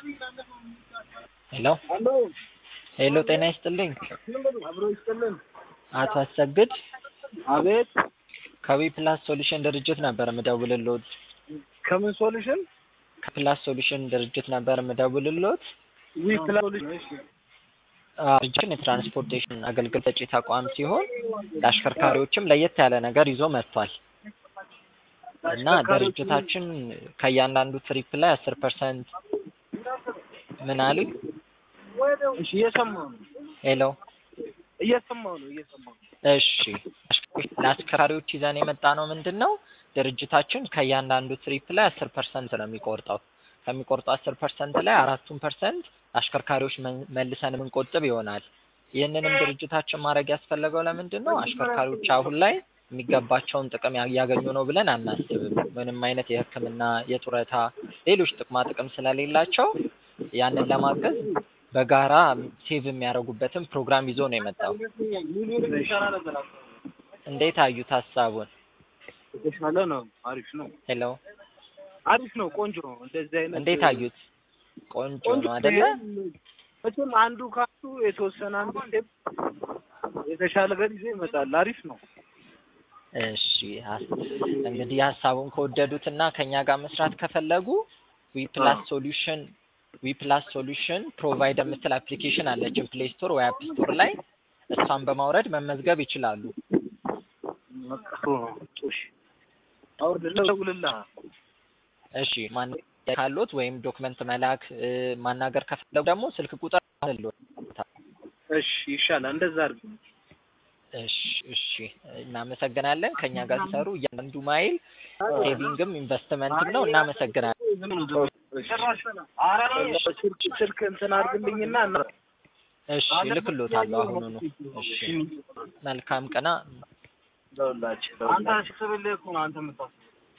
ሄሎ አሎ ሄሎ፣ ጤና ይስጥልኝ አብሮ ይስጥልን። አቶ አሰግድ አቤት ከዊ ፕላስ ሶሉሽን ድርጅት ነበር የምደውልልዎት። ከምን ሶሉሽን ከፕላስ ሶሉሽን ድርጅት ነበር የምደውልልዎት። ዊ ፕላስ ሶሉሽን እሺ አዎ፣ ድርጅታችን የትራንስፖርቴሽን አገልግሎት ሰጪ ተቋም ሲሆን ለአሽከርካሪዎችም ለየት ያለ ነገር ይዞ መጥቷል እና ድርጅታችን ከእያንዳንዱ ትሪፕ ላይ አስር ፐርሰንት ምን አሉኝ? እሺ እየሰማሁ ነው ሄሎ እየሰማሁ ነው እየሰማሁ ነው። እሺ ለአሽከርካሪዎች ይዘን የመጣ ነው ምንድን ነው ድርጅታችን ከእያንዳንዱ ትሪፕ ላይ አስር ፐርሰንት ነው የሚቆርጠው። ከሚቆርጠው አስር ፐርሰንት ላይ አራቱን ፐርሰንት አሽከርካሪዎች መን- መልሰን የምንቆጥብ ይሆናል። ይህንንም ድርጅታችን ማድረግ ያስፈለገው ለምንድን ነው? አሽከርካሪዎች አሁን ላይ የሚገባቸውን ጥቅም ያ- እያገኙ ነው ብለን አናስብም። ምንም አይነት የሕክምና፣ የጡረታ፣ ሌሎች ጥቅማ ጥቅም ስለሌላቸው ያንን ለማገዝ በጋራ ሴቭ የሚያደርጉበትን ፕሮግራም ይዞ ነው የመጣው። እንዴት አዩት ሀሳቡን? የተሻለ ነው። አሪፍ ነው። ሄሎ አሪፍ ነው። ቆንጆ ነው። እንደዚህ አይነት እንዴት አዩት? ቆንጆ ቆንጆ ነው አይደለ? መቼም አንዱ ካሱ የተወሰነ አንዱ ስቴፕ የተሻለ ገር ይዞ ይመጣል። አሪፍ ነው። እሺ ሀስ- እንግዲህ ሀሳቡን ከወደዱት እና ከኛ ጋር መስራት ከፈለጉ ዊፕላስ ሶሉሽን ዊፕላስ ሶሉሽን ፕሮቫይድ የምትል አፕሊኬሽን አለችን ፕሌይ ስቶር ወይ አፕ ስቶር ላይ እሷን በማውረድ መመዝገብ ይችላሉ። በቃ ጥሩ ነው። እሺ አውርድልህ፣ እደውልልሃለሁ። እሺ ማን ካሎት ወይም ዶክመንት መላክ እ፣ ማናገር ከፈለጉ ደግሞ ስልክ ቁጥር አለልዎት። እሺ ይሻላል። እንደዛ አድርግ። እሺ እሺ እናመሰግናለን። ከኛ ጋር ሲሰሩ እያንዳንዱ ማይል ሴቪንግም ኢንቨስትመንትም ነው። እናመሰግናለን። ስልክ ስልክ እንትን አድርግልኝና እና እሺ እልክልዎታለሁ አሁኑኑ። እሺ መልካም ቀና ደውላችሁ አንተ ስብልህ እኮ ነው አንተ የምታስበው